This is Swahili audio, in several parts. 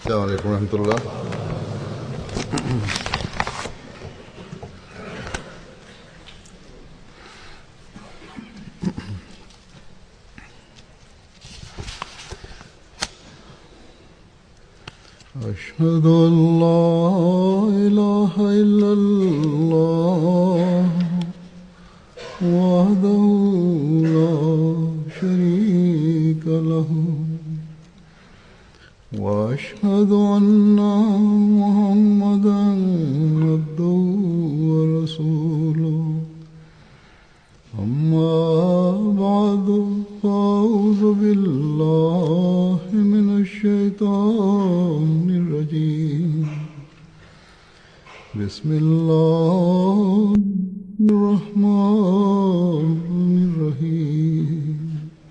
السلام عليكم ورحمة الله أشهد أن لا إله إلا الله وحده لا شريك له وأشهد أن محمدا عبده ورسوله أما بعد فأعوذ بالله من الشيطان الرجيم بسم الله الرحمن الرحيم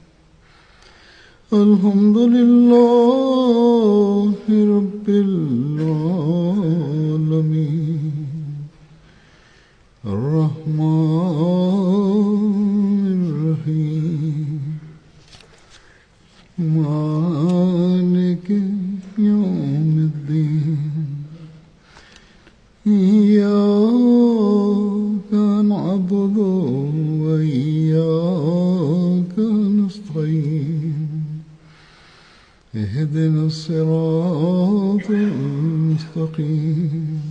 الحمد لله رب العالمين الرحمن الرحيم مالك يوم الدين إياك نعبد وإياك نستعين اهدنا الصراط المستقيم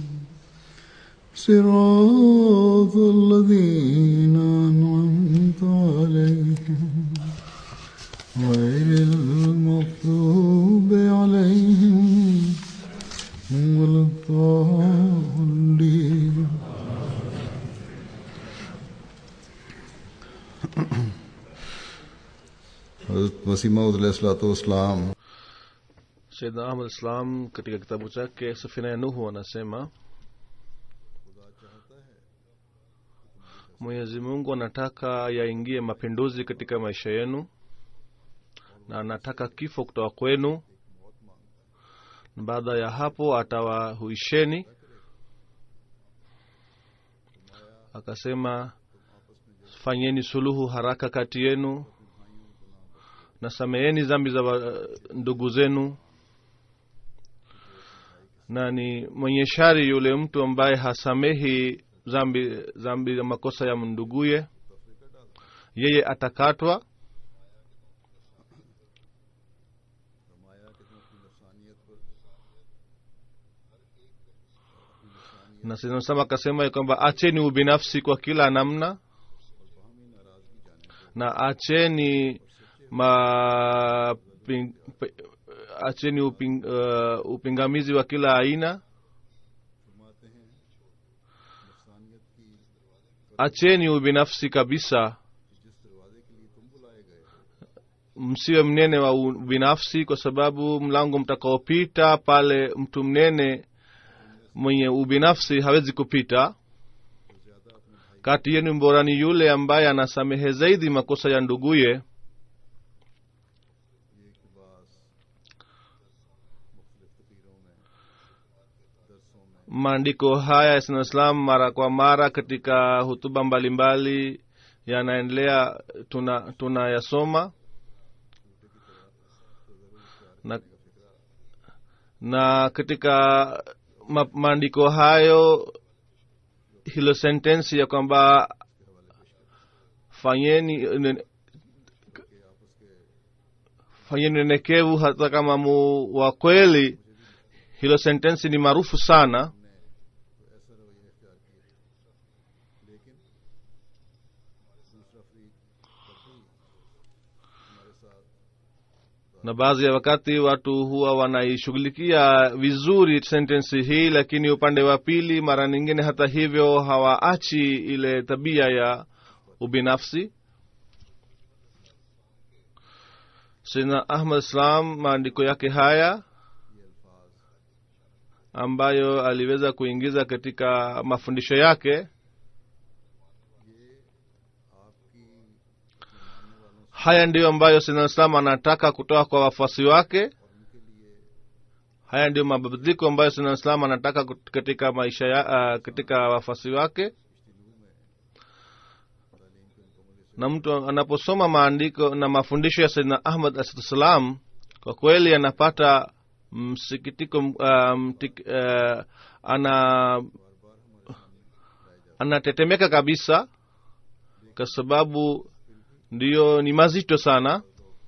صراط الذين أنعمت عليهم غير المغضوب عليهم ولا الضالين حضرت مسیح موعود والسلام Saidna Ahmad Islam katika kitabu chake Safina ya Nuhu anasema Mwenyezi Mungu anataka yaingie mapinduzi katika maisha yenu na anataka kifo kutoka kwenu na baada ya hapo atawahuisheni akasema fanyeni suluhu haraka kati yenu na sameeni zambi za wa- ndugu zenu na ni mwenye shari yule mtu ambaye hasamehi zambi zambi ya makosa ya mnduguye yeye atakatwa na sinasema akasema ya kwamba acheni ubinafsi kwa kila namna na acheni ma ping, pe, acheni uping, uh, upingamizi wa kila aina acheni ubinafsi kabisa msiwe mnene wa ubinafsi kwa sababu mlango mtakaopita pale mtu mnene mwenye ubinafsi hawezi kupita kati yenu mbora ni yule ambaye anasamehe zaidi makosa ya nduguye maandiko haya ya islam mara kwa mara katika hutuba mbalimbali yanaendelea tuna tunayasoma na, na katika ma, maandiko hayo hilo sentensi ya kwamba fanyeni ne- fanyeni nenekevu hata kama mu wa kweli hilo sentensi ni maarufu sana na baadhi ya wakati watu huwa wanaishughulikia vizuri sentensi hii lakini upande wa pili mara nyingine hata hivyo hawaachi ile tabia ya ubinafsi sina ahmad islam maandiko yake haya ambayo aliweza kuingiza katika mafundisho yake haya ndiyo ambayo sina islam anataka kutoka kwa wafuasi wake haya ndiyo mabadiliko ambayo sina islam anataka kut- katika maisha ya, uh, katika wafuasi wake na mtu anaposoma maandiko na mafundisho ya saidna ahmad assalam kwa kweli anapata msikitiko uh, mtik, uh, ana anatetemeka kabisa kwa sababu ndiyo ni mazito sana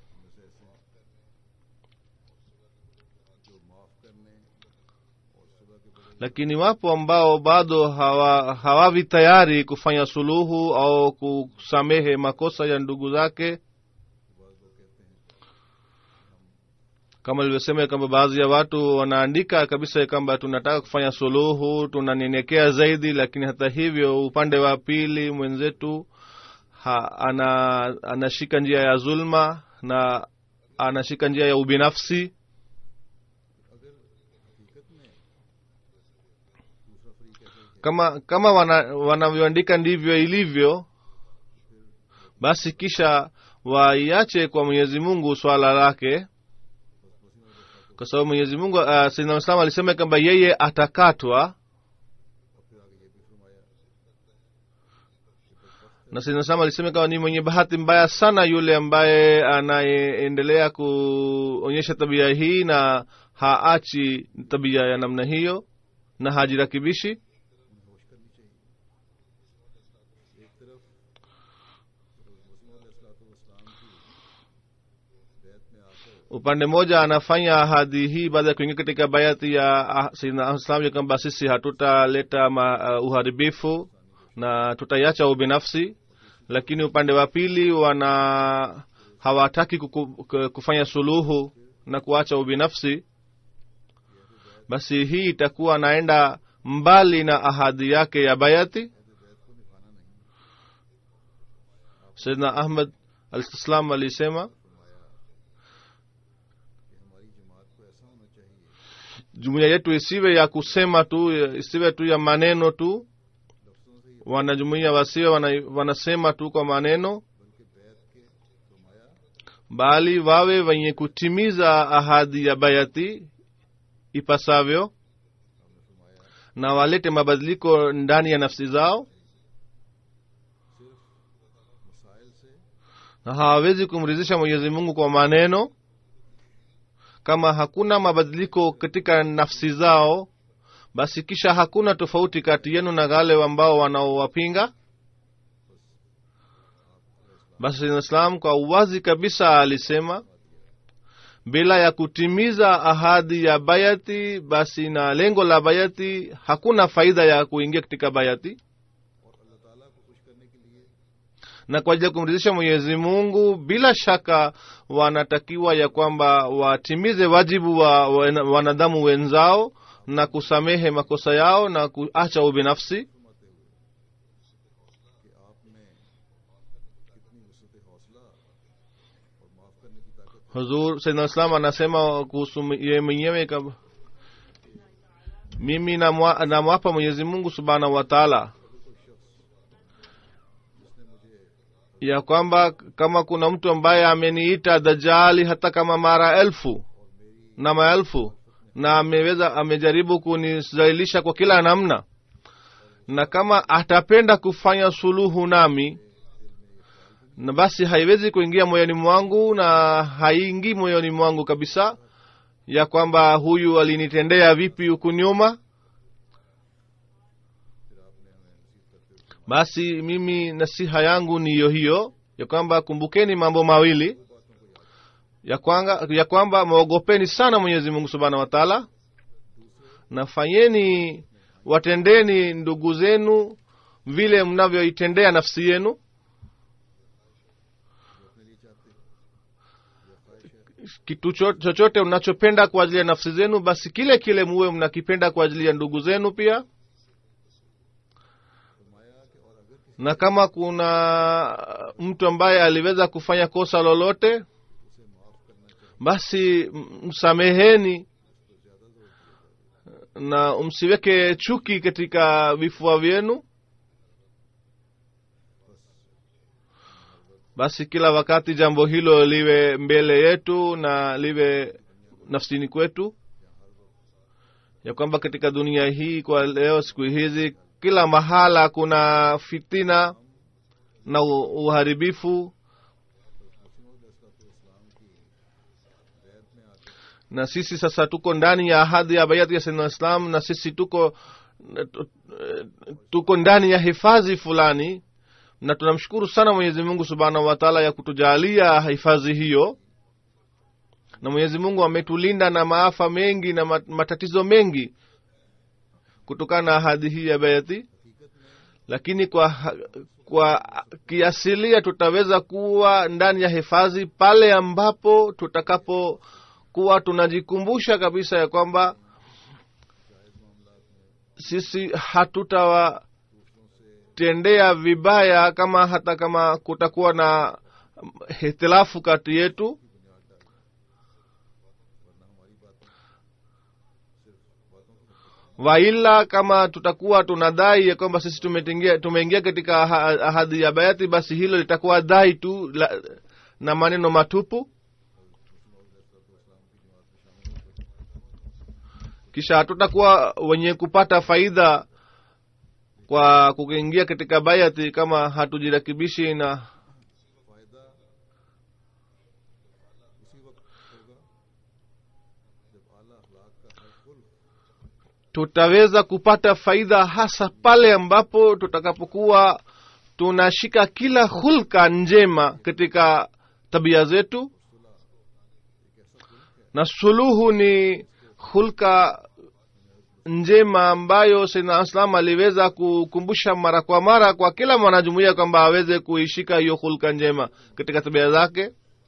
lakini wapo ambao bado hawa hawavi tayari kufanya suluhu au kusamehe makosa ya ndugu zake kama ilivyosema kwamba baadhi ya watu wanaandika kabisa kwamba tunataka kufanya suluhu tunanyenyekea zaidi lakini hata hivyo upande wa pili mwenzetu ha, ana anashika njia ya zulma na anashika njia ya ubinafsi kama kama wana- wanavyoandika ndivyo ilivyo basi kisha waiache kwa mwenyezi mungu swala lake kwa sababu mwenyezi mungu uh, saidna islam alisema kwamba yeye atakatwa na saidna islam alisema kwamba ni mwenye bahati mbaya sana yule ambaye anayeendelea kuonyesha tabia hii na haachi tabia ya namna hiyo na hajirakibishi upande mmoja anafanya ahadi hii baada ya kuingia katika bayati ya ah, sayyidina islam ya kwamba sisi hatutaleta ma, uh, uharibifu na tutaiacha ubinafsi lakini upande wa pili wana hawataki kuku, ku- kufanya suluhu na kuacha ubinafsi basi hii itakuwa anaenda mbali na ahadi yake ya bayati saidna ahmad alislam alisema jumuiya yetu isiwe ya kusema tu isiwe tu ya maneno tu wanajumuiya wasiwe wana, wanasema tu kwa maneno bali wawe wenye kutimiza ahadi ya bayati ipasavyo na walete mabadiliko ndani ya nafsi zao na hawawezi kumridhisha mwenyezi mungu kwa maneno kama hakuna mabadiliko katika nafsi zao basi kisha hakuna tofauti kati yenu na wale ambao wanaowapinga basi islam kwa uwazi kabisa alisema bila ya kutimiza ahadi ya bayati basi na lengo la bayati hakuna faida ya kuingia katika bayati na kwa ajili ya kumridhisha mwenyezi mungu bila shaka wanatakiwa ya kwamba watimize wajibu wa wana- wanadamu wenzao na kusamehe makosa yao na kuacha ubinafsi huzur saidna islam anasema kuhusu yeye mwenyewe kab- mimi namwa- namwapa mwenyezi mungu subhanahu wa taala ya kwamba kama kuna mtu ambaye ameniita dajali hata kama mara elfu na maelfu na ameweza amejaribu kunizalilisha kwa kila namna na kama atapenda kufanya suluhu nami na basi haiwezi kuingia moyoni mwangu na haingii moyoni mwangu kabisa ya kwamba huyu alinitendea vipi huku nyuma basi mimi nasiha yangu ni hiyo hiyo ya kwamba kumbukeni mambo mawili ya, kwanga, ya kwamba mwogopeni sana mwenyezi mungu subhanahu wa taala na fanyeni watendeni ndugu zenu vile mnavyoitendea nafsi yenu kitu cho- chochote mnachopenda kwa ajili ya nafsi zenu basi kile kile muwe mnakipenda kwa ajili ya ndugu zenu pia na kama kuna mtu ambaye aliweza kufanya kosa lolote basi m- msameheni na msiweke chuki katika vifua vyenu basi kila wakati jambo hilo liwe mbele yetu na liwe nafsini kwetu ya kwamba katika dunia hii kwa leo siku hizi kila mahala kuna fitina na u- uharibifu na sisi sasa tuko ndani ya ahadi ya bayati ya sayyidina islam na sisi tuko tuko ndani ya hifadhi fulani na tunamshukuru sana mwenyezi mungu subhanahu wataala ya kutujalia hifadhi hiyo na mwenyezi mungu ametulinda na maafa mengi na matatizo mengi kutokana na ahadi hii ya bayati lakini kwa kwa kiasilia tutaweza kuwa ndani ya hifadhi pale ambapo tutakapokuwa tunajikumbusha kabisa ya kwamba sisi hatutawatendea vibaya kama hata kama kutakuwa na hitilafu kati yetu waila kama tutakuwa tunadai ya kwamba sisi tumeingia tumeingia katika ahadi ya bayati basi hilo litakuwa dai tu la, na maneno matupu kisha hatutakuwa wenye kupata faida kwa kuingia katika bayati kama hatujirakibishi na tutaweza kupata faida hasa pale ambapo tutakapokuwa tunashika kila hulka njema katika tabia zetu na suluhu ni hulka njema ambayo saidna islam aliweza kukumbusha mara kwa mara kwa kila mwanajumuia kwamba aweze kuishika hiyo hulka njema katika tabia zake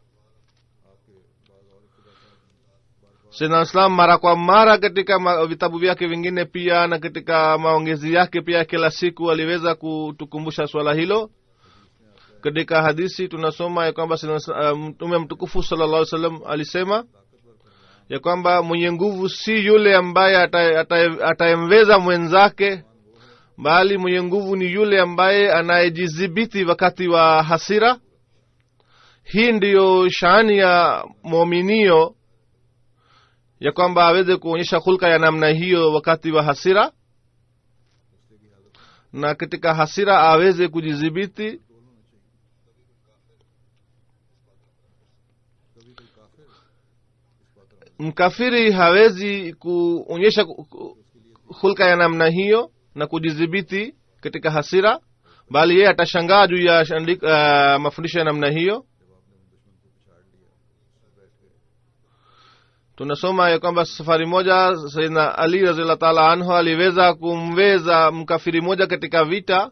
saidna islam mara kwa mara katika ma, vitabu vyake vingine pia na katika maongezi yake pia kila siku aliweza kutukumbusha swala hilo katika hadisi tunasoma ya kwamba mtume uh, mtukufu sala llah salam alisema ya kwamba mwenye nguvu si yule ambaye atayemweza mwenzake bali mwenye nguvu ni yule ambaye anayejidhibiti wakati wa hasira hii ndiyo shaani ya mwominio ya kwamba aweze kuonyesha hulka ya namna hiyo wakati wa hasira na katika hasira aweze kujidhibiti mkafiri hawezi kuonyesha hulka ya namna hiyo na kujidhibiti katika hasira bali yeye atashangaa juu ya uh, mafundisho ya namna hiyo tunasoma ya kwamba safari moja saidna ali raziallah taala anhu aliweza kumweza mkafiri moja katika vita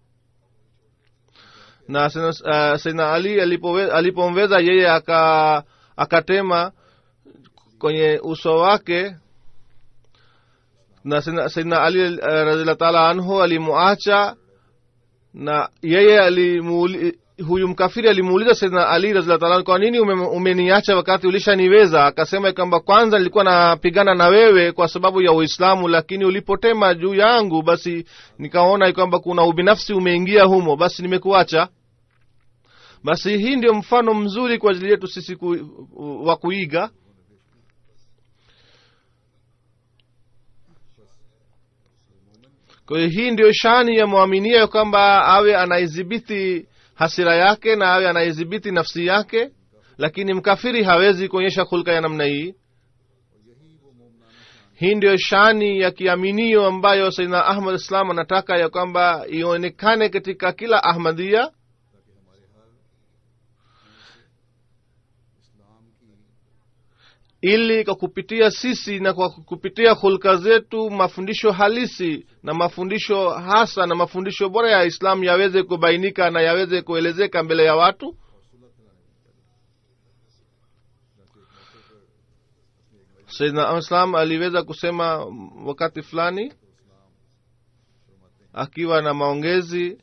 na uh, saidna ali alipomweza yeye aka akatema kwenye uso wake na saidna ali uh, raziallah taala anhu alimuacha na yeye alimuuli huyu mkafiri alimuuliza saidna ali raziallah kwa nini ume, umeniacha wakati ulishaniweza akasema kwamba kwanza nilikuwa napigana na wewe kwa sababu ya uislamu lakini ulipotema juu yangu basi nikaona kwamba kuna ubinafsi umeingia humo basi nimekuacha basi hii ndio mfano mzuri kwa ajili yetu sisi ku, wa kuiga kwa hiyo hii ndiyo shani ya mwaminia kwamba awe anaidhibiti hasira yake na awe anaidhibiti nafsi yake lakini mkafiri hawezi kuonyesha hulka ya namna hii hii ndiyo shani ya kiaminio ambayo saidna ahmad islam anataka ya kwamba ionekane katika kila ahmadia ili kwa kupitia sisi na kwa kupitia hulka zetu mafundisho halisi na mafundisho hasa na mafundisho bora ya islam yaweze kubainika na yaweze kuelezeka mbele ya watu saidna islam aliweza kusema wakati fulani akiwa na maongezi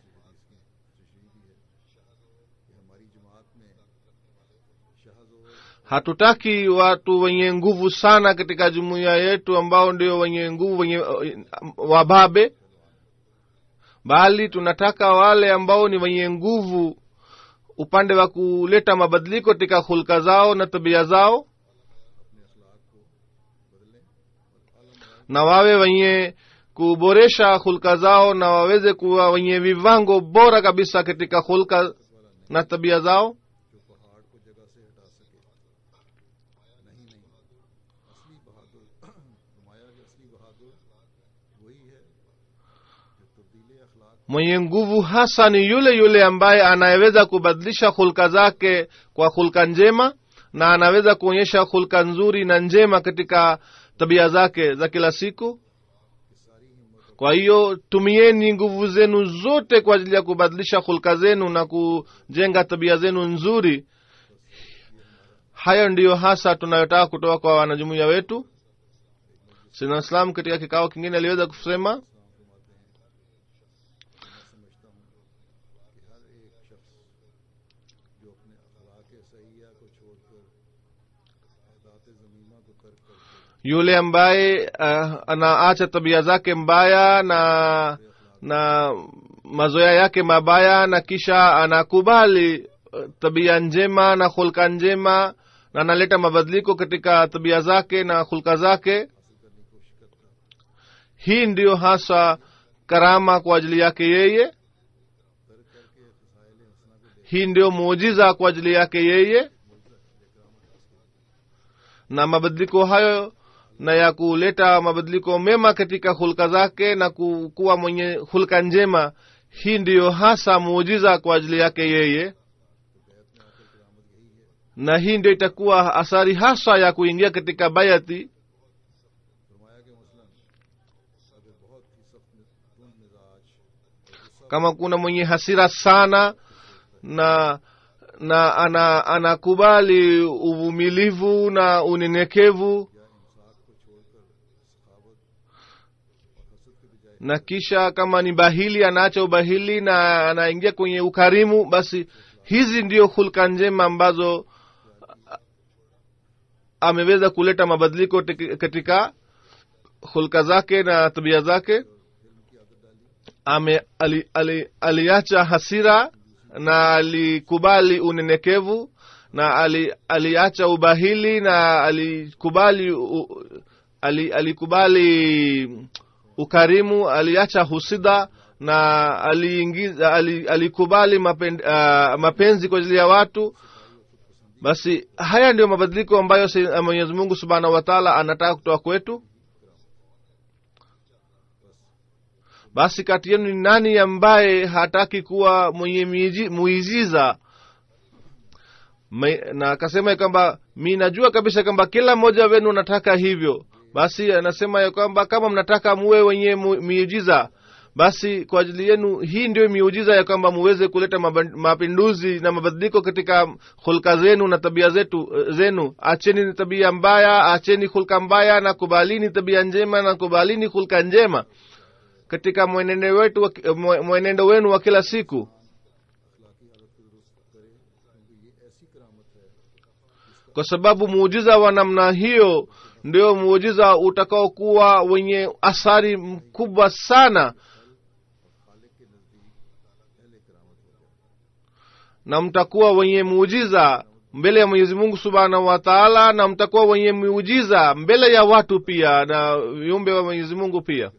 hatutaki watu wenye nguvu sana katika jumuiya yetu ambao ndio wenye nguvu wenye wababe bali tunataka wale ambao ni wenye nguvu upande wa kuleta mabadiliko katika hulka zao na tabia zao na wawe wenye kuboresha hulka zao na waweze kuwa wenye vivango bora kabisa katika hulka na tabia zao असली बहादुर वही है जो तब्दीली अखलाक mwenye nguvu hasa ni yule yule ambaye anayeweza kubadilisha hulka zake kwa hulka njema na anaweza kuonyesha hulka nzuri na njema katika tabia zake za kila siku kwa hiyo tumieni nguvu zenu zote kwa ajili ya kubadilisha hulka zenu na kujenga tabia zenu nzuri hayo ndiyo hasa tunayotaka kutoka kwa wanajumuiya wetu sina islam katika kikao kingine aliweza kusema समझता हूँ कि हर एक शख्स जो अपने अखलाक सहिया को छोड़कर अहदात ज़मीमा को तर्क करके yule ambaye uh, anaacha tabia zake mbaya na na mazoea yake mabaya na kisha anakubali uh, tabia njema na hulka njema na analeta mabadiliko katika tabia zake na hulka zake hii ndiyo hasa karama kwa ajili yake yeye hii ndiyo muujiza kwa ajili yake yeye na mabadiliko hayo na ya kuleta mabadiliko mema katika hulka zake na ku- kuwa mwenye hulka njema hii ndiyo hasa muujiza kwa ajili yake yeye na hii ndio itakuwa athari hasa ya kuingia katika bayati फरमाया कि मसलन अगर बहुत ही सख्त तुंद मिजाज kama kuna mwenye hasira sana na na ana anakubali uvumilivu na unyenyekevu na kisha kama ni bahili anaacha ubahili na anaingia kwenye ukarimu basi hizi ndio hulka njema ambazo a- ameweza kuleta mabadiliko teki- katika hulka zake na tabia zake ame ali, ali, aliacha hasira na alikubali unyenyekevu na ali, aliacha ubahili na alikubali u, ali, alikubali ukarimu aliacha husida na aliingiza ali, alikubali mapen, uh, mapenzi kwa ajili ya watu basi haya ndiyo mabadiliko ambayo si- mwenyezi mungu subhanahu wa taala anataka kutoka kwetu basi kati yenu ni nani ambaye hataki kuwa mwenye miuji- muijiza Me- na akasema ya kwamba mi najua kabisa kwamba kila mmoja wenu nataka hivyo basi anasema ya kwamba kama mnataka muwe wenye mu- miujiza basi kwa ajili yenu hii ndio miujiza ya kwamba muweze kuleta maba- mapinduzi na mabadiliko katika hulka zenu na tabia zetu zenu acheni tabia mbaya acheni hulka mbaya na kubalini tabia njema na kubalini hulka njema katika mwenendo wetu wa- mwe- mwenendo wenu wa kila siku kwa sababu muujiza wa namna hiyo ndio muujiza utakaokuwa wenye athari mkubwa sana na mtakuwa wenye muujiza mbele ya mwenyezi mungu subhanahu wa taala na mtakuwa wenye muujiza mbele ya watu pia na viumbe wa mwenyezi mungu pia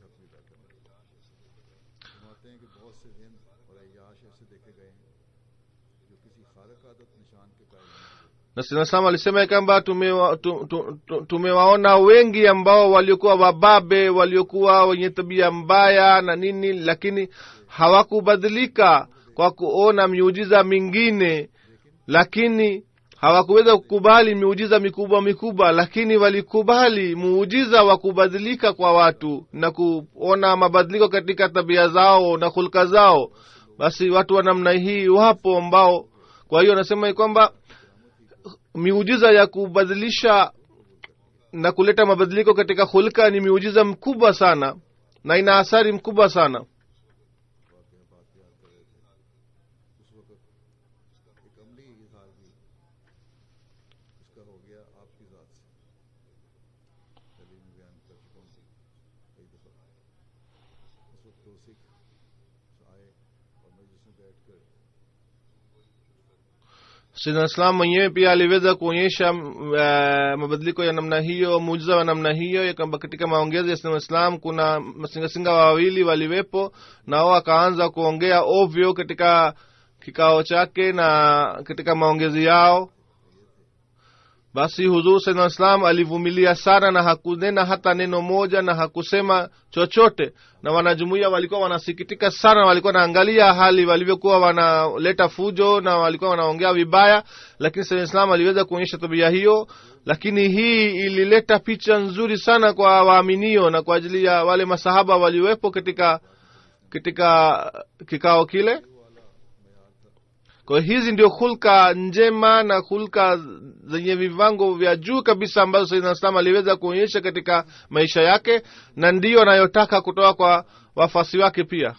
फरमाते हैं कि बहुत से दिन और अयाश ऐसे देखे गए हैं जो किसी खारक आदत निशान के कायल नहीं हुए na sinasama alisema ya kwamba tumewa, tu, tu, tu, tumewaona wengi ambao waliokuwa wababe waliokuwa wenye tabia mbaya na nini lakini hawakubadilika kwa kuona miujiza mingine lakini hawakuweza kukubali miujiza mikubwa mikubwa lakini walikubali muujiza wa kubadilika kwa watu na kuona mabadiliko katika tabia zao na hulka zao basi watu wa namna hii wapo ambao kwa hiyo anasema ya kwamba miujiza ya kubadilisha na kuleta mabadiliko katika hulka ni miujiza mkubwa sana na ina athari mkubwa sana उस वक्त एक अमली इजहार भी उसका हो गया आपकी ज़ात से पहले मैं बयान कर चुका हूँ कई दफ़ा उस वक्त दो सिख आए और मजलिस में बैठ कर sidna islam mwenyewe pia aliweza kuonyesha uh, mabadiliko ya namna hiyo muujiza wa namna hiyo ya kwamba katika maongezi ya sidna islam kuna masingasinga wawili waliwepo na wao akaanza kuongea ovyo katika kikao chake na katika maongezi yao basi huzur saidna islam alivumilia sana na hakunena hata neno moja na hakusema chochote na wanajumuia walikuwa wanasikitika sana walikuwa wanaangalia hali walivyokuwa wanaleta fujo na walikuwa wanaongea vibaya lakini saidna islam aliweza kuonyesha tabia hiyo lakini hii ilileta picha nzuri sana kwa waaminio na kwa ajili ya wale masahaba waliwepo katika katika kikao kile kwa hiyo hizi ndio hulka njema na hulka zenye vivango vya juu kabisa ambazo saidna islam aliweza kuonyesha katika maisha yake na ndiyo anayotaka kutoka kwa wafasi wake pia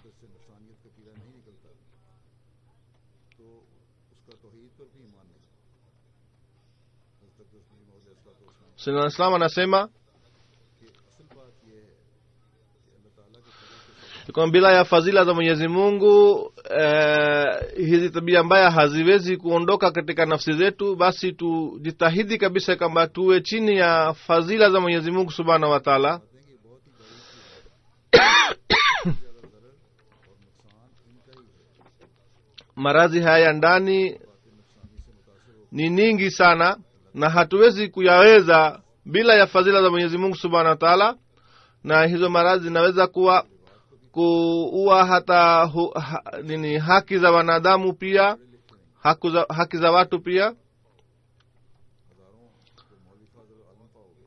से इंसानियत का कीड़ा नहीं निकलता तो उसका तोहीद पर भी ईमान नहीं हज़रत तस्लीम और saidna islam anasema कि असल बात यह है कि अल्लाह ताला के तरीके से kwamba bila ya fadhila za mwenyezi mungu eh, hizi tabia mbaya haziwezi kuondoka katika nafsi zetu basi tujitahidi kabisa kwamba tuwe chini ya fadhila za mwenyezi mungu subhanahu wa taala बातें कि बहुत ही बड़ी चीज़ है ज़्यादा ज़रर और नुकसान इनका ही है maradhi haya ya ndani बातें नुकसानी से मुतासर हो ni nyingi sana na hatuwezi kuyaweza bila ya fadhila za mwenyezi mungu subhanahu wa taala na hizo maradhi zinaweza kuwa kuua hata hu, ha, nini haki za wanadamu pia haki za, haki za watu pia हज़ारों जो मौलवी फाजल आलम पाओगे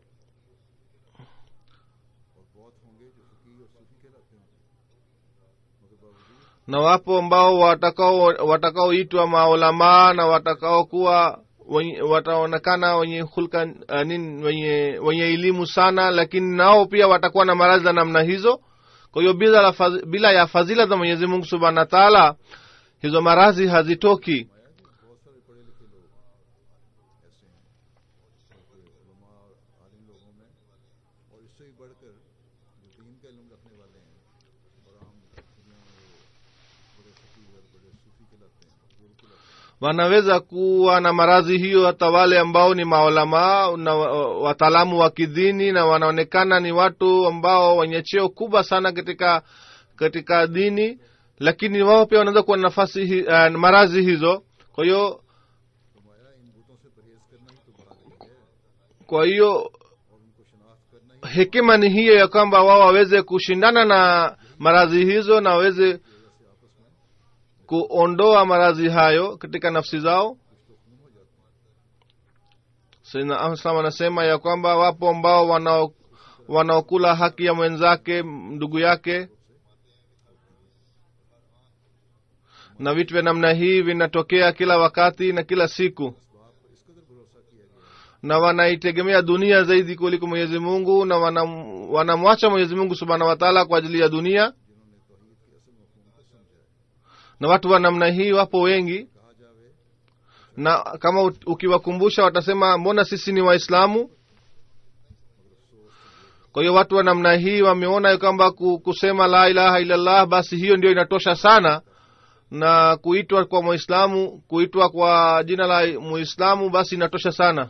और बहुत होंगे जो फकीर और सूफी कहलाते होंगे मगर बावजूद na wapo ambao watakao watakaoitwa maulamaa na watakaokuwa wenye- wataonekana wenye hulka uh, nini wenye wenye elimu sana lakini nao pia watakuwa na maradhi za namna hizo kwa hiyo bila, la faz- bila ya fadhila za mwenyezi mungu subhanahu wa taala hizo maradhi hazitoki बहुत सारे पढ़े लिखे लोग ऐसे हैं और उलमा और आलिम लोगों में और इससे भी बढ़कर जो दीन का इल्म रखने वाले हैं और आम दुनिया में वो बड़े फकीर और बड़े सूफी कहलाते हैं बुजुर्ग कहलाते हैं wanaweza kuwa na maradhi hiyo hata wale ambao ni maulamaa na wa- wataalamu wa kidini na wanaonekana ni watu ambao wenye cheo kubwa sana katika katika dini lakini wao pia wanaweza kuwa na nafasi hi, uh, maradhi hizo kwa hiyo फरमाया इन बूतों से परहेज करना ही तो बहादुरी है kwa hiyo और उनको शनाख्त करना ही hekima ni hiyo ya kwamba wao waweze kushindana na maradhi hizo na waweze वजह से आपस में kuondoa maradhi hayo katika nafsi zao कुछ तो खून हो जाते हैं Sayyidina Ahmad Salam anasema ya kwamba wapo ambao wanao wanaokula haki ya mwenzake ndugu yake na vitu vya namna hii vinatokea kila wakati na kila siku इसबाब पर इस कदर भरोसा किया गया है na wanaitegemea dunia zaidi kuliko mwenyezi mungu na wanam- wanamwacha mwenyezi mungu subhanahu wa taala kwa ajili ya dunia जिन्होंने तोहीद के असल मफहूम को समझा है na watu wa namna hii wapo wengi कहा जावे na kama u- ukiwakumbusha watasema mbona sisi ni waislamu kwa hiyo watu wa namna hii wameona ya kwamba ku- kusema la ilaha illallah basi hiyo ndio inatosha sana na kuitwa kwa mwislamu kuitwa kwa jina la muislamu basi inatosha sana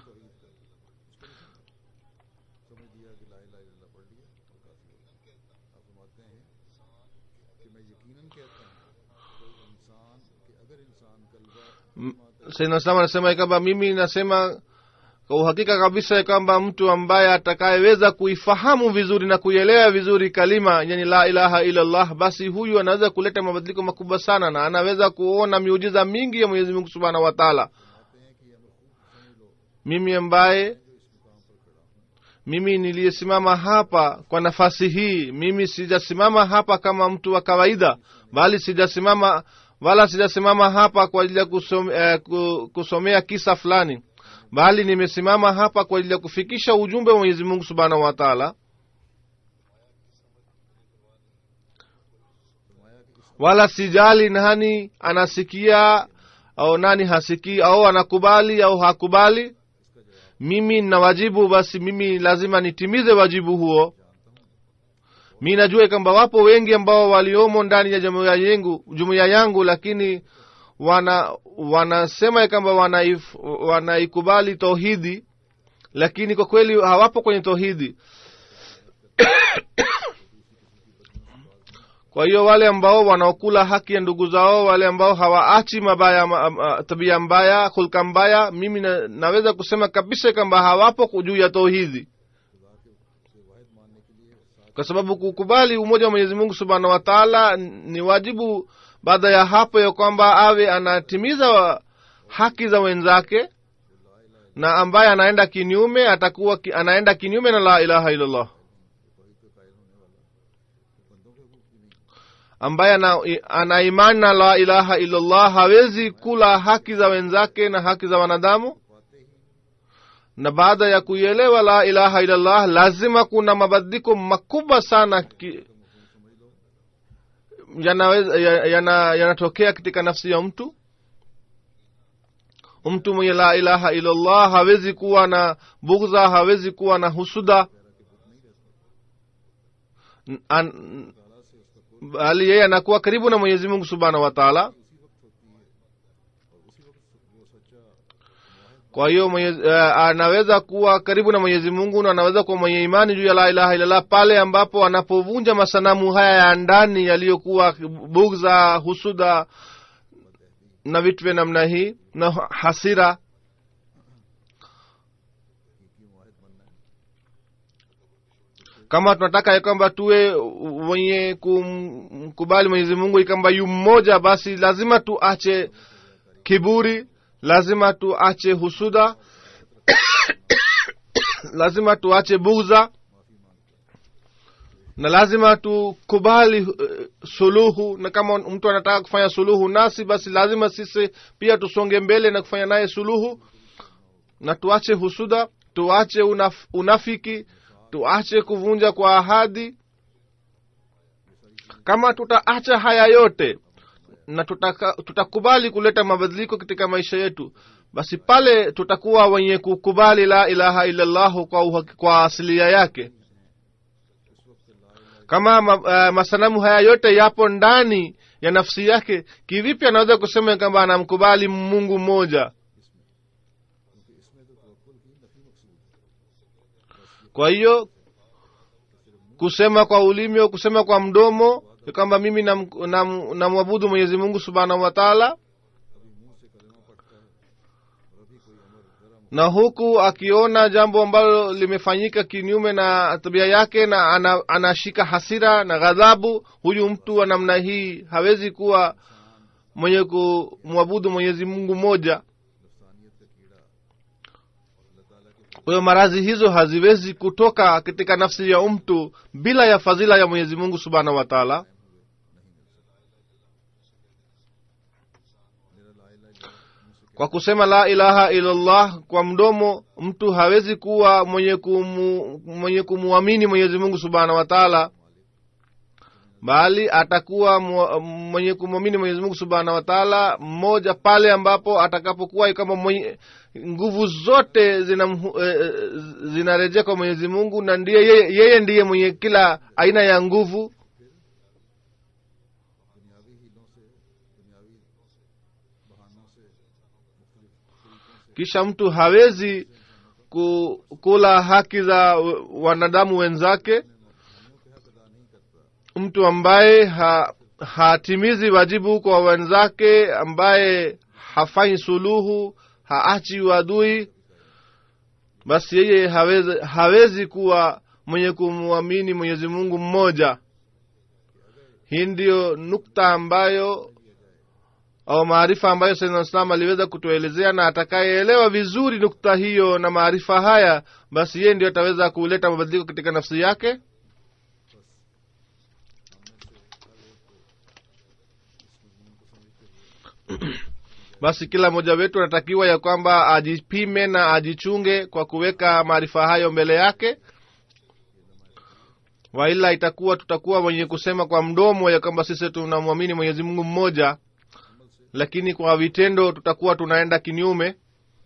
समझ लिया कि ला इलाहा इल्लल्लाह पढ़ लिया और काफी हो गया आप फरमाते हैं कि मैं यकीनन कहता हूँ कोई इंसान कि अगर इंसान कलबा sayyidina Islam anasema ya kwamba mimi nasema kwa uhakika kabisa ya kwamba mtu ambaye atakayeweza kuifahamu vizuri na kuielewa vizuri kalima yani la ilaha illallah basi huyu anaweza kuleta mabadiliko makubwa sana na anaweza kuona miujiza mingi ya mwenyezi mungu subhanahu wa taala mimi ambaye mimi niliyesimama hapa kwa nafasi hii mimi sijasimama hapa kama mtu wa kawaida bali sijasimama wala sijasimama hapa kwa ajili ya kusom, eh, ku- kusomea kisa fulani bali nimesimama hapa kwa ajili ya kufikisha ujumbe wa mwenyezi mungu subhanahu wa taala wala sijali nani anasikia au nani hasikii au anakubali au hakubali mimi na wajibu basi mimi lazima nitimize wajibu huo mi najua kwamba wapo wengi ambao waliomo ndani ya jumuiya yangu jumuiya yangu lakini wana wanasema ya kwamba wanaif- wanaikubali tauhidi lakini kwa kweli hawapo kwenye tauhidi kwa hiyo wale ambao wanaokula haki ya ndugu zao wale ambao hawaachi mabaya ma, ma, tabia mbaya hulka mbaya mimi na, naweza kusema kabisa kwamba hawapo juu ya tauhidi kwa sababu kukubali umoja wa mwenyezi mungu subhanahu wa taala ni wajibu baada ya hapo ya kwamba awe anatimiza wa- haki za wenzake na ambaye anaenda kinyume atakuwa ki, anaenda kinyume na la ilaha illallah ambaye ana, ana imani na la ilaha illallah hawezi kula haki za wenzake na haki za wanadamu na baada ya kuielewa la ilaha illallah lazima kuna mabadiliko makubwa sana ki- yanaweza ya- yana- yanatokea katika nafsi ya mtu mtu mwenye la ilaha illallah hawezi kuwa na bugdha hawezi kuwa na husuda N- an- bali yeye anakuwa karibu na mwenyezi mungu subhanahu wa taala kwa hiyo mwenyezi- eh, anaweza kuwa karibu na mwenyezi mungu na anaweza kuwa mwenye imani juu ya la ilaha illallah pale ambapo anapovunja masanamu haya ya ndani yaliyokuwa bugza husuda na vitu vya namna hii na hasira kama tunataka ya kwamba tuwe wenye kumkubali mwenyezi mungu ili kwamba yu mmoja basi lazima tuache kiburi lazima tuache husuda lazima tuache bugza na lazima tukubali uh, suluhu na kama mtu anataka kufanya suluhu nasi basi lazima sisi pia tusonge mbele na kufanya naye suluhu na tuache husuda tuache unaf, unafiki tuache kuvunja kwa ahadi kama tutaacha haya yote na tutaka, tutakubali kuleta mabadiliko katika maisha yetu basi pale tutakuwa wenye kukubali la ilaha illallahu kwa, uhaki- kwa asilia yake kama ma, uh, masanamu haya yote yapo ndani ya nafsi yake kivipi anaweza kusema kwamba anamkubali mungu mmoja kwa hiyo kusema kwa ulimi au kusema kwa mdomo ya kwamba mimi namwabudu nam, namwabudu mwenyezi mungu subhanahu wa taala na huku akiona jambo ambalo limefanyika kinyume na tabia yake na ana, anashika hasira na ghadhabu huyu mtu wa namna hii hawezi kuwa mwenye kumwabudu mwenyezi mungu mmoja kwa hiyo maradhi hizo haziwezi kutoka katika nafsi ya mtu bila ya fadhila ya mwenyezi mungu subhanahu wa taala kwa kusema la ilaha illallah kwa mdomo mtu hawezi kuwa mwenye kumu, mwenye kumwamini mwenyezi mungu subhanahu wa taala bali atakuwa mu- mwenye kumwamini mwenyezi mungu subhanahu wa taala mmoja pale ambapo atakapokuwa kama mwenye nguvu zote zinamhu- eh, eh, zinarejea kwa mwenyezi mungu na ndiye yeye, yeye ndiye mwenye kila aina ya nguvu दुनियावी हीलों से दुनियावी बहानों से मुख्तलिफ kisha mtu hawezi ku, kula haki za wanadamu wenzake mtu ambaye ha, hatimizi wajibu kwa wenzake ambaye hafanyi suluhu haachi uadui basi yeye hawezi, hawezi kuwa mwenye kumwamini mwenyezi mungu mmoja hii ndiyo nukta ambayo au maarifa ambayo saidna islam aliweza kutuelezea na atakayeelewa vizuri nukta hiyo na maarifa haya basi yeye ndio ataweza kuleta mabadiliko katika nafsi yake basi kila mmoja wetu anatakiwa ya kwamba ajipime na ajichunge kwa kuweka maarifa hayo mbele yake waila itakuwa tutakuwa wenye kusema kwa mdomo ya kwamba sisi tunamwamini mwenyezi mungu mmoja lakini kwa vitendo tutakuwa tunaenda kinyume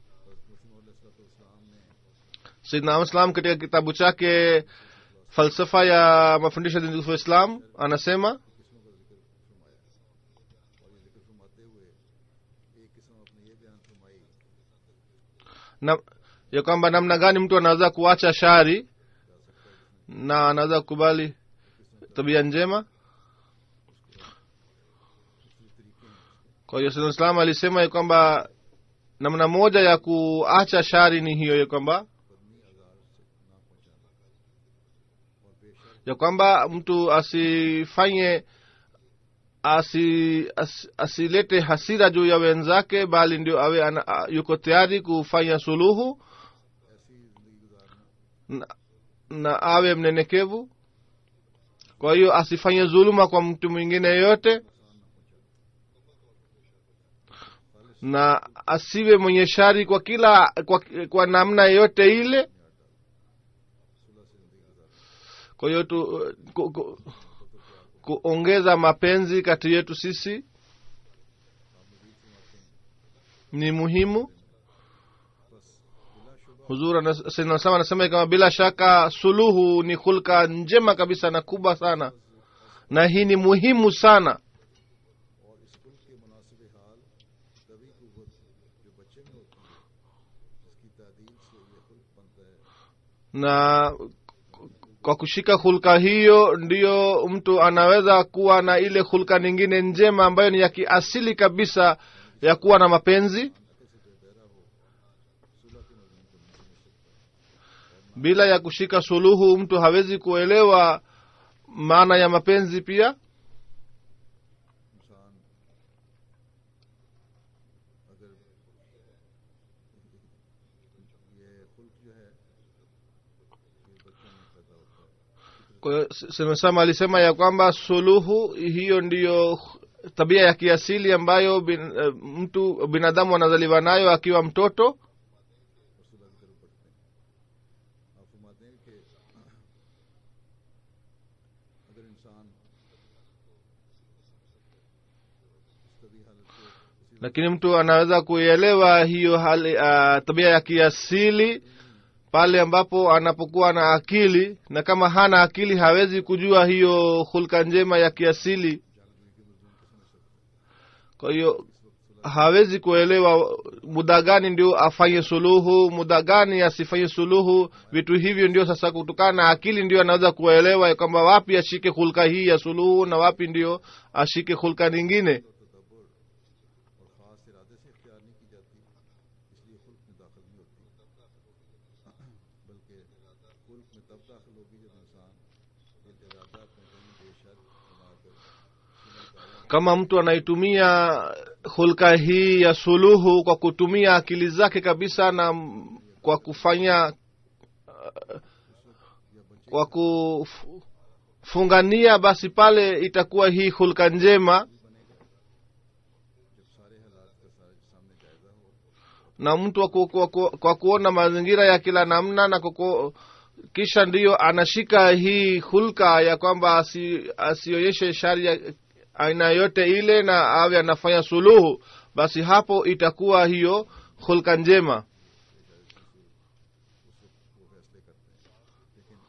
sidna islam katika kitabu chake falsafa ya mafundisho ya dini tukufu ya islam anasema na ya kwamba namna gani mtu anaweza kuacha shari na anaweza kukubali tabia njema kwa hiyo sayyidina islam alisema ya kwamba namna moja ya kuacha shari ni hiyo ya kwamba ya kwamba mtu asifanye asi, as, asilete hasira juu ya wenzake bali ndio awe ana, a- yuko tayari kufanya suluhu na, na awe mnyenyekevu kwa hiyo asifanye dhuluma kwa mtu mwingine yoyote na asiwe mwenye shari kwa kila kwa, kwa namna yoyote ile kwa hiyo tu ku, ku, kuongeza mapenzi kati yetu sisi ni muhimu huzur anasema anasema kama bila shaka suluhu ni hulka njema kabisa na kubwa sana na hii ni muhimu sana और इस कुल के मुनासिब हाल तभी कुत जो बच्चे में होती है जिसकी तादील से ये खुल्क बनता है na kwa kushika hulka hiyo ndiyo mtu anaweza kuwa na ile hulka nyingine njema ambayo ni ya kiasili kabisa ya kuwa na mapenzi bila ya kushika suluhu mtu hawezi kuelewa maana ya mapenzi pia इंसान अगर ये खुल्क जो है ये बच्चों में पैदा होता है kwa hiyo semesama alisema ya kwamba suluhu hiyo ndiyo tabia ya kiasili ambayo bin, eh, mtu binadamu anazaliwa nayo akiwa mtoto आप फरमाते हैं कि अगर इंसान इस तभी हालत को इसी lakini mtu anaweza kuielewa hiyo hali uh, tabia ya kiasili pale ambapo anapokuwa na akili na kama hana akili hawezi kujua hiyo hulka njema ya kiasili kwa hiyo hawezi kuelewa muda gani ndio afanye suluhu muda gani asifanye suluhu vitu hivyo ndio sasa kutokana na akili ndio anaweza kuelewa ya kwamba wapi ashike hulka hii ya suluhu na wapi ndio ashike hulka nyingine और ख़ास इरादे से इख्तियार नहीं की जाती इसलिए खुल्क में दाखिल नहीं होती बल्कि खुल्क में तब दाखिल होगी जब इंसान ये इरादा अपने कहीं बेशर बनाकर सुना kama mtu anaitumia hulka hii ya suluhu kwa kutumia akili zake kabisa na m- kwa kufanya uh, kwa kufungania basi pale itakuwa hii hulka njema जब सारे हालात का सारे सामने जायजा हो na mtu wa ku, kwa, ku, kwa kuona mazingira ya kila namna na kuku, kisha ndiyo anashika hii hulka ya kwamba asi, asionyeshe shari ya aina yote ile na awe anafanya suluhu basi hapo itakuwa hiyo hulka njema वो फैसले करते हैं लेकिन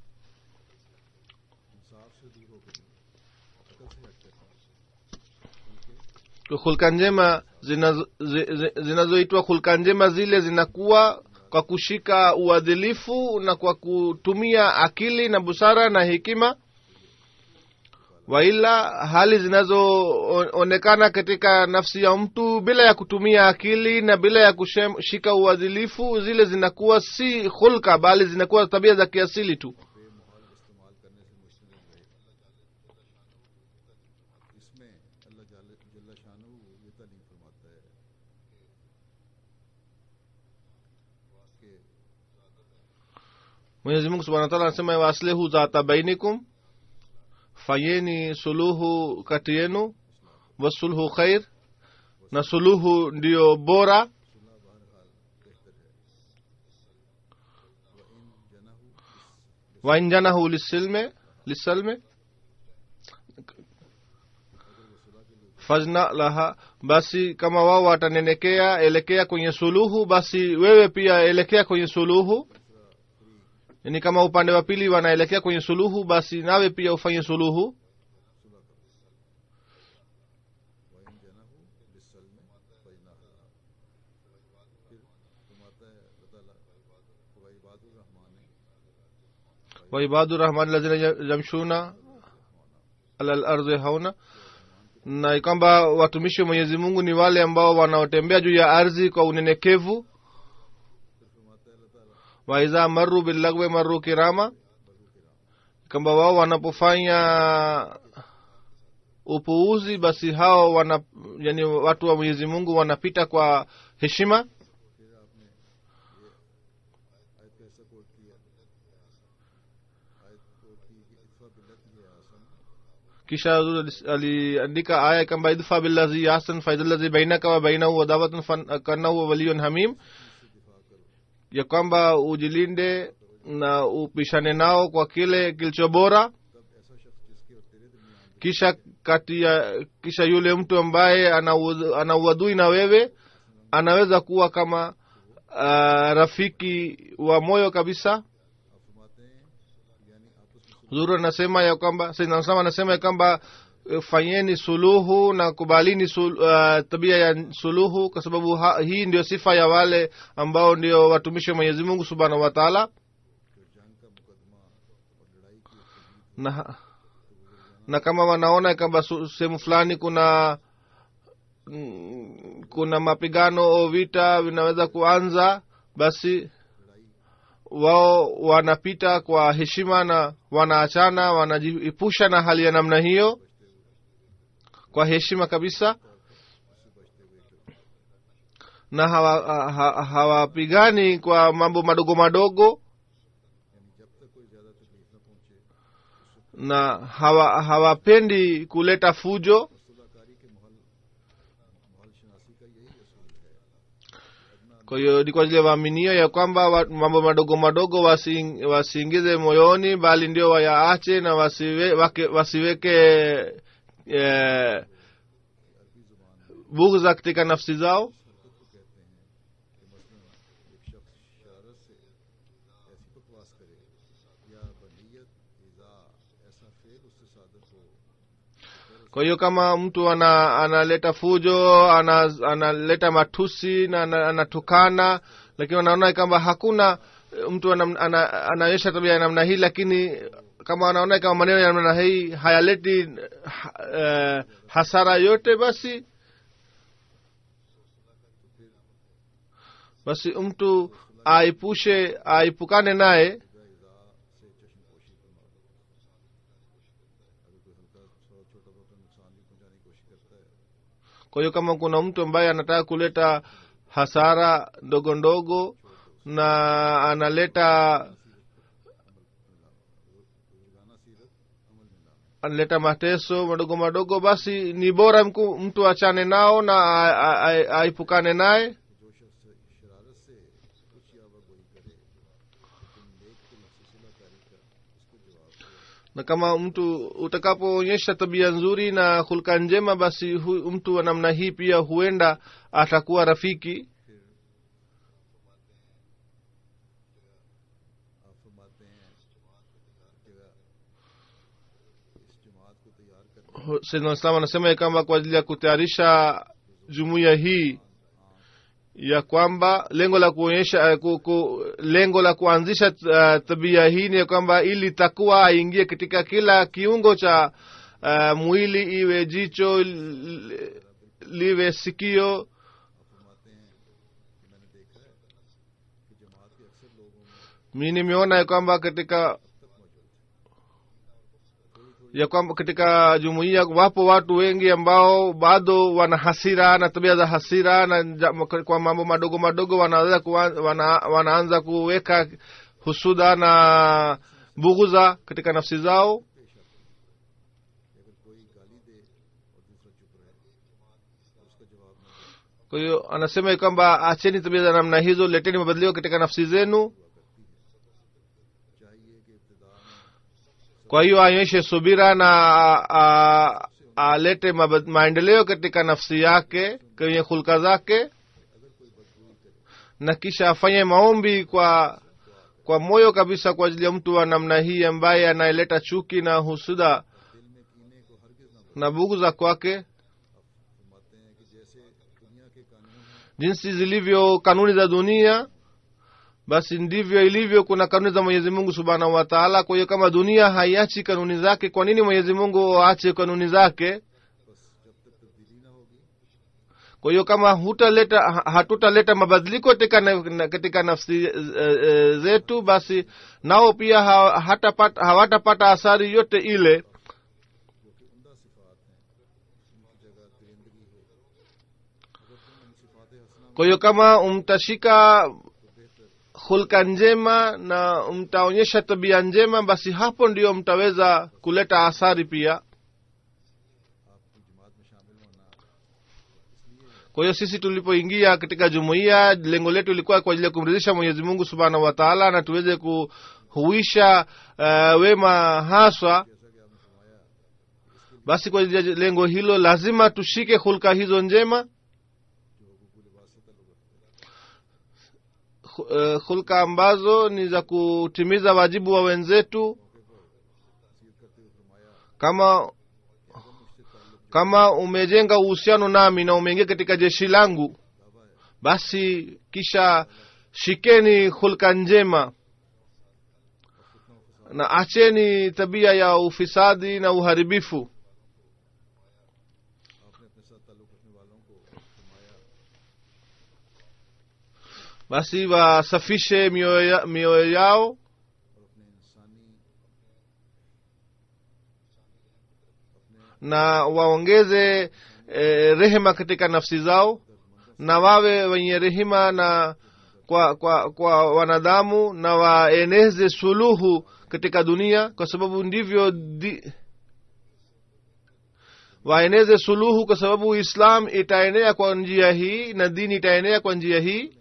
इंसाफ से दूर होकर नहीं, अकल से हटकर नहीं। hulka njema zinazo- zi- zi- zinazoitwa hulka njema zile zinakuwa kwa kushika uadhilifu na kwa kutumia akili na busara na hekima waila hali zinazoonekana katika nafsi ya mtu bila ya kutumia akili na bila ya kushika uadhilifu zile zinakuwa si hulka bali zinakuwa tabia za kiasili tu बेमहाल इस्तेमाल करने से मुश्तमिल रहे इसमें अल्लाह जल्ल जल्ला शानू ये तालीम फरमाता है कि mwenyezi mungu subhana wataala anasema waaslihu zata bainikum fanyeni suluhu kati yenu wasulhu khair na suluhu ndiyo bora सुलह बहरहाल बेहतर है व इन जनहु wainjanahu lisilme lisalme fajna laha basi kama wao watanenekea elekea kwenye suluhu basi wewe pia elekea kwenye suluhu yani kama upande wa pili wanaelekea kwenye suluhu basi nawe pia ufanye suluhu व इन जनहु लिसल में फजना फिर फरमाता है अल्लाह ताला व इबादुर Rahman waibadu rahman lazina yamshuna ala lardhi hauna na kwamba watumishi wa mwenyezi mungu ni wale ambao wanaotembea juu ya ardhi kwa unyenyekevu waidha maru billagwe maru kirama kwamba wao wanapofanya upuuzi basi hao wana yani watu wa mwenyezi mungu wanapita kwa heshima फिर आपने ये आयत का ऐसा कोट किया आयत कोट की कि इतफा बिल्लत ही आसन kisha Huzur aliandika aya kwamba idfa billazi ahsan faidhallazi bainaka wa bainahu adawatun fan- kannahu waliyun hamim ya kwamba ujilinde na upishane nao kwa kile kilicho bora तब ऐसा शख्स जिसके और तेरे दरमियान kisha kati ya kisha yule mtu ambaye ana uadui- ana uadui na wewe anaweza kuwa kama uh, rafiki wa moyo kabisa आप फरमाते हैं यानी आपस में huzuru anasema ya kwamba Sayyidina Usama anasema ya kwamba eh, fanyeni suluhu na kubalini sul, uh, tabia ya suluhu kwa sababu ha, hii ndio sifa ya wale ambao ndio watumishi wa mwenyezi mungu subhanahu wa taala जो जंग का मुकदमा और लड़ाई की एक तजवीज़ na, na kama wanaona kwamba su- sehemu fulani kuna mm, kuna mapigano au vita vinaweza kuanza basi wao wanapita kwa heshima na wanaachana wanajiepusha na hali ya namna hiyo kwa heshima kabisa na hawapigani hawa, ha- hawapigani kwa mambo madogo madogo यानी जब तक कोई ज्यादा तकलीफ न पहुंचे na hawa hawapendi kuleta fujo रसूलकारी के महल महल शनासी का यही असूल है kwa hiyo ni kwa ajili ya waaminio ya kwamba wa- mambo madogo madogo wasi- wasiingize moyoni bali ndio wayaache na wasiwe, wake, wasiweke eh, bughza katika nafsi zao हरकत को कहते हैं कि मसलन एक शख्स शरारत से ऐसी बकवास करे या बनीयत इजा ऐसा फेल उससे सादर हो kwa hiyo kama mtu ana analeta fujo ana, analeta matusi na ana- anatukana lakini wanaona kwamba hakuna eh, mtu ana- ana- anaonyesha tabia ya namna hii lakini kama wanaona kama maneno ya namna hii hayaleti ha, eh, hasara yote basi basi mtu aipushe aipukane naye इजा से चश्म पोशी फरमा लो अगर कोई हल्का सा छोटा मोटा नुकसान भी पहुंचाने की कोशिश करता है kwa hiyo kama kuna mtu ambaye anataka kuleta hasara ndogo ndogo na analeta रोजाना सीरत अमल में लाना analeta mateso madogo madogo basi ni bora mku, mtu achane nao na a- a- a- aipukane naye कि जो शख्स शरारत से कुछ या गोई करे लेकिन नेक दिल से सुलहकारी का उसको जवाब दो na kama mtu utakapoonyesha tabia nzuri na hulka njema basi hu, mtu wa namna hii pia huenda atakuwa rafiki आप फरमाते हैं जगह इस जमात को तैयार करने Sayyidina Islam anasema ya kwamba kwa ajili ya kutayarisha jumuiya hii ya kwamba lengo la kuonyesha ku, ku, lengo la kuanzisha uh, tabia hii ni ya kwamba ili takuwa aingie katika kila kiungo cha uh, mwili iwe jicho li- liwe sikio फरमाते हैं कि मैंने देखा है कि जमात के अक्सर लोगों में mi nimeona ya kwamba katika ya kwamba katika jumuiya wapo watu wengi ambao bado wana hasira na tabia za hasira na ja- kwa mambo madogo madogo wanaweza kuwa, wana, wanaanza kuweka husuda na bughudha katika nafsi zao कि अगर कोई गाली दे और दूसरा चुप रहे और उसका जवाब न दे kwa hiyo anasema ya kwamba acheni tabia za namna hizo leteni mabadiliko katika nafsi zenu चाहिए कि इब्तदा में kwa hiyo aonyeshe subira na a- a- alete mabad- maendeleo katika nafsi yake kwenye hulka zake na kisha afanye maombi kwa kwa moyo kabisa kwa ajili ya mtu wa namna hii ambaye anayeleta chuki na husuda दिल में कीने को हरगिज न na bughudha kwake फरमाते हैं कि जैसे दुनिया के कानून हैं jinsi zilivyo kanuni za dunia basi ndivyo ilivyo kuna kanuni za mwenyezi mungu subhanahu wa taala kwa hiyo kama dunia haiachi kanuni zake kwa nini mwenyezi mungu aache kanuni zake बस जब kwa hiyo kama hutaleta ha- hatutaleta mabadiliko katika, na- na- katika nafsi e, e, zetu basi nao pia ha, hatapata, hawatapata athari yote ile जो कि उमदा सिफात हैं उनकी जगह दरिंदगी है अगर तुम इन सिफात हसना kwa hiyo kama mtashika hulka njema na mtaonyesha tabia njema basi hapo ndio mtaweza kuleta athari pia आपकी जमात में शामिल होना kwa hiyo sisi tulipoingia katika jumuiya lengo letu ilikuwa kwa ajili ya kumridhisha mwenyezi mungu subhanahu wa taala na tuweze kuhuisha uh, wema haswa basi kwa ajili ya lengo hilo lazima tushike hulka hizo njema Hu- uh, hulka ambazo ni za kutimiza wajibu wa wenzetu kama kama umejenga uhusiano nami na umeingia katika jeshi langu basi kisha shikeni hulka njema na acheni tabia ya ufisadi na uharibifu आपने अपने साथ ताल्लुक रखने वालों को फरमाया basi wasafishe mioyo ya- mioyo yao और अपने इंसानी na waongeze eh, rehema katika nafsi zao na wawe wenye rehema na kwa kwa kwa wanadamu na waeneze suluhu katika dunia kwa sababu ndivyo di, waeneze suluhu kwa sababu islam itaenea kwa njia hii na dini itaenea kwa njia hii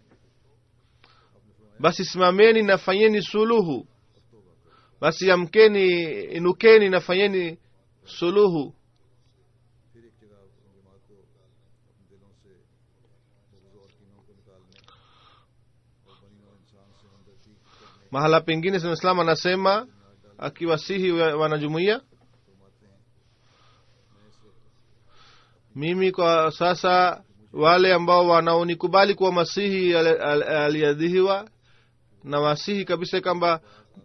basi simameni na fanyeni suluhu basi amkeni inukeni na fanyeni suluhu फिर एक जगह अपनी जमात को अपने दिलों से बुग़्ज़ और कीनों को निकालने और बनी नौ इंसान से हमदर्दी करने mahala pengine islam anasema akiwasihi wa- wanajumuiya फरमाते हैं मैं इस वक्त mimi kwa sasa wale ambao wanaonikubali kuwa masihi ali- ali- aliyadhihiwa na wasihi kabisa kwamba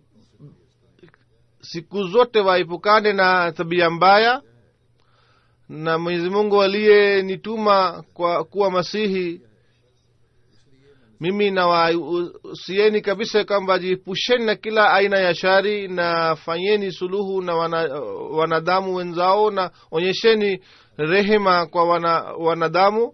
siku zote waepukane na tabia mbaya na mwenyezi mungu aliyenituma kwa kuwa masihi mimi nawahusieni kabisa kwamba jiepusheni na kila aina ya shari na fanyeni suluhu na wana, wanadamu wenzao na onyesheni rehema kwa wana, wanadamu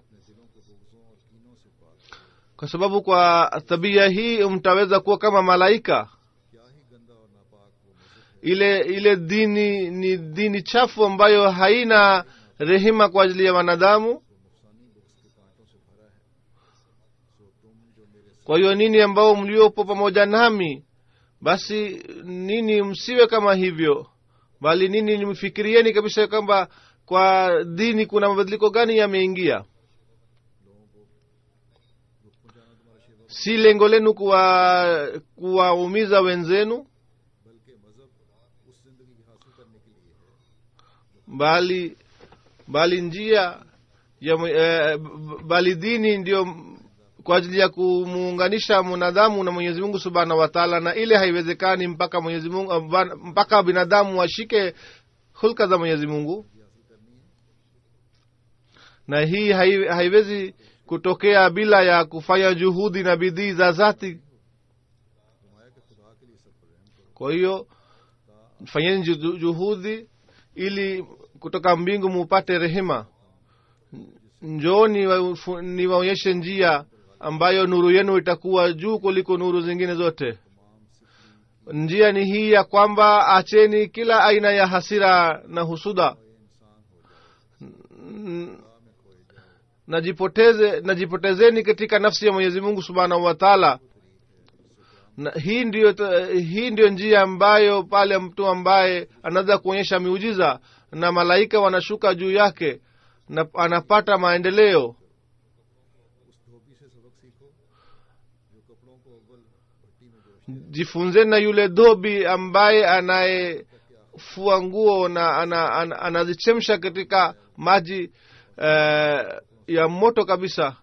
kwa sababu kwa tabia hii mtaweza kuwa kama malaika क्या ही गंदा और नापाक वो मजहब है ile ile dini ni dini chafu ambayo haina rehema kwa ajili ya wanadamu नुकसानी books के कांटों से भरा है सो तुम जो मेरे kwa hiyo nini ambao mliopo pamoja nami basi nini msiwe kama hivyo bali nini nimfikirieni kabisa kwamba kwa dini kuna mabadiliko gani yameingia si lengo lenu kuwa kuwaumiza wenzenu बल्कि मजहब उस जिंदगी की हासिल करने के लिए है bali bali njia ya mwe- eh, b- bali dini ndio m- kwa ajili ya kumuunganisha mwanadamu na mwenyezi mungu subhanahu wa taala na ile haiwezekani mpaka mwenyezi mungu eh, ban- mpaka binadamu washike hulka za mwenyezi mungu na hii hai, haiwezi kutokea bila ya kufanya juhudi na bidii za zati फरमाया कि खुदा के लिए सब पर रहम करो kwa hiyo fanyeni juhu- juhudi ili kutoka mbingu mupate rehema njooni wa- niwaonyeshe njia ambayo nuru yenu itakuwa juu kuliko nuru zingine zote njia ni hii ya kwamba acheni kila aina ya hasira na husuda N- najipoteze najipotezeni katika nafsi ya mwenyezi mungu subhanahu wa taala na hii ndiyo hii ndiyo njia ambayo pale mtu ambaye anaweza kuonyesha miujiza na malaika wanashuka juu yake na anapata maendeleo उस धोबी से सबक सीखो जो कपड़ों को अव्वल भट्टी में जोश jifunzeni na yule dhobi ambaye anayefua nguo na ana, ana, anazichemsha katika maji uh, ya moto kabisa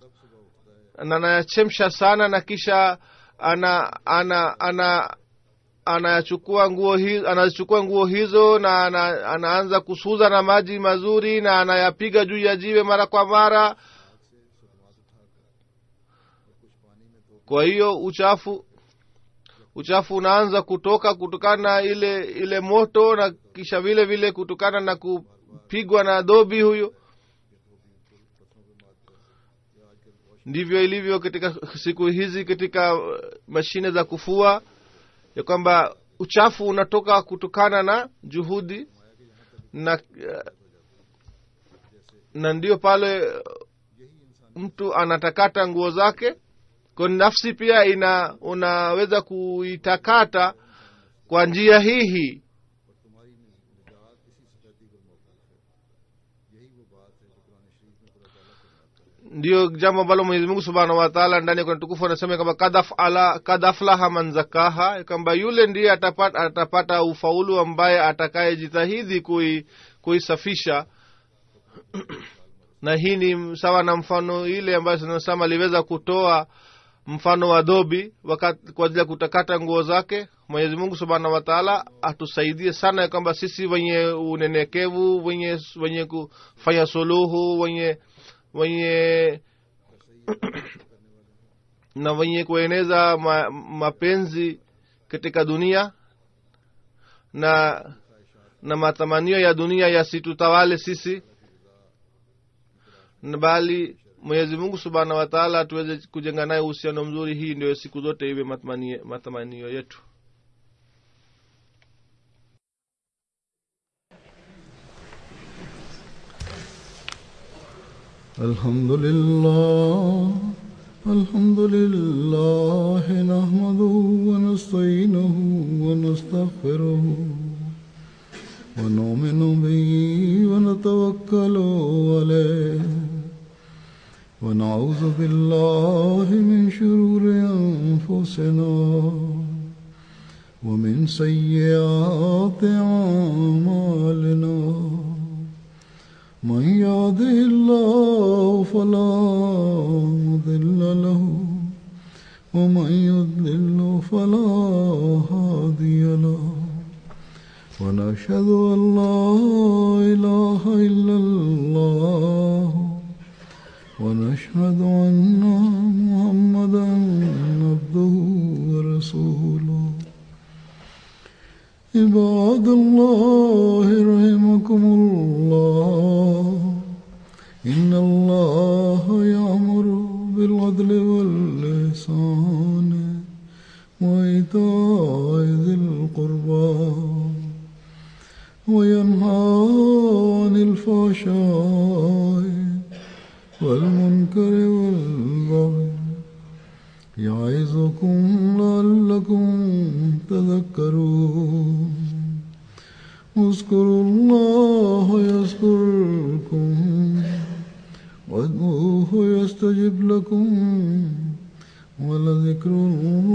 na anayachemsha sana na kisha ana ana ana anayachukua nguo hizo anazichukua nguo hizo na ana, anaanza kusuza na maji mazuri na anayapiga juu ya jiwe mara kwa mara kwa hiyo uchafu uchafu unaanza kutoka kutokana na ile ile moto na kisha vile vile kutokana na kupigwa na dhobi huyo ndivyo ilivyo katika siku hizi katika uh, mashine za kufua ya kwamba uchafu unatoka kutokana na juhudi na uh, na ndio pale uh, mtu anatakata nguo zake kwa nafsi pia ina unaweza kuitakata kwa njia hii hii और तुम्हारी निजात इसी सफेदी पर मौकूफ है यही वो बात है जो कुरान शरीफ में खुदा ताला फरमाता है ndiyo jambo ambalo mwenyezi mungu subhanahu wataala ndani ya Qur'an tukufu anasema kwamba kad afala- kad aflaha man zakaha kwamba yule ndiye atapata, atapata ufaulu ambaye atakayejitahidi kui- kuisafisha na hii ni sawa na mfano ile ambayo tunasema aliweza kutoa mfano wa dhobi wakati kwa ajili ya kutakata nguo zake mwenyezi mungu subhanahu wataala atusaidie sana ya kwamba sisi wenye unenyekevu wenye wenye kufanya suluhu wenye wenye na wenye kueneza ma, mapenzi katika dunia na na matamanio ya dunia yasitutawale sisi na bali mwenyezi mungu subhanahu wa taala tuweze kujenga naye uhusiano mzuri hii ndio siku zote iwe matamanio, matamanio yetu الحمد لله الحمد لله نحمده ونستعينه ونستغفره ونؤمن به ونتوكل عليه ونعوذ بالله من شرور أنفسنا ومن سيئات أعمالنا من يهده الله فلا مضل له ومن يضلل فلا هادي له ونشهد أن لا إله إلا الله ونشهد أن محمدا عبده ورسوله عباد الله رحمكم الله إن الله يأمر بالعدل والإحسان وإيتاء ذي القربى وينهى عن الفحشاء والمنكر والبغي يعظكم لعلكم تذكرون اذكروا الله يذكركم وادعوه يستجب لكم ولذكر الله